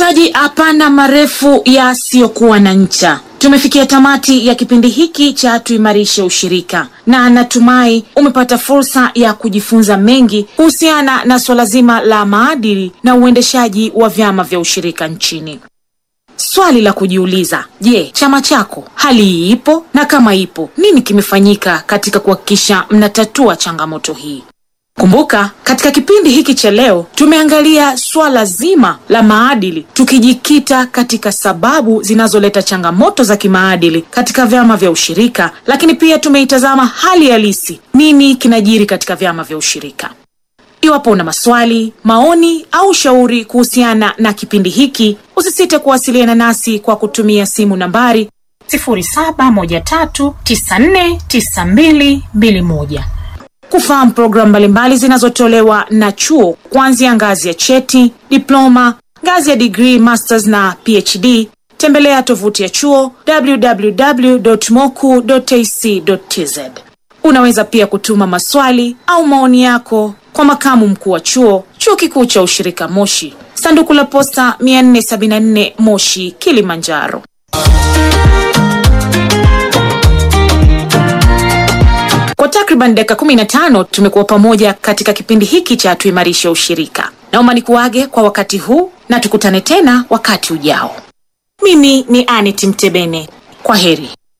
Msikilizaji, hapana marefu yasiyokuwa na ncha. Tumefikia tamati ya kipindi hiki cha tuimarishe ushirika, na natumai umepata fursa ya kujifunza mengi kuhusiana na suala zima la maadili na uendeshaji wa vyama vya ushirika nchini. Swali la kujiuliza, je, chama chako hali hii ipo? Na kama ipo, nini kimefanyika katika kuhakikisha mnatatua changamoto hii? Kumbuka, katika kipindi hiki cha leo tumeangalia swala zima la maadili, tukijikita katika sababu zinazoleta changamoto za kimaadili katika vyama vya ushirika, lakini pia tumeitazama hali halisi, nini kinajiri katika vyama vya ushirika. Iwapo una maswali, maoni au shauri kuhusiana na kipindi hiki, usisite kuwasiliana nasi kwa kutumia simu nambari 0713949221 kufahamu programu mbalimbali zinazotolewa na chuo kuanzia ngazi ya cheti, diploma, ngazi ya degree, masters na PhD. Tembelea tovuti ya chuo www.moku.ac.tz. Unaweza pia kutuma maswali au maoni yako kwa makamu mkuu wa chuo, chuo kikuu cha ushirika Moshi, sanduku la posta 474 Moshi, Kilimanjaro. Kwa takriban dakika 15 tumekuwa pamoja katika kipindi hiki cha tuimarishe ushirika. Naomba nikuage kwa wakati huu na tukutane tena wakati ujao. Mimi ni Anit Mtebene. Kwa heri.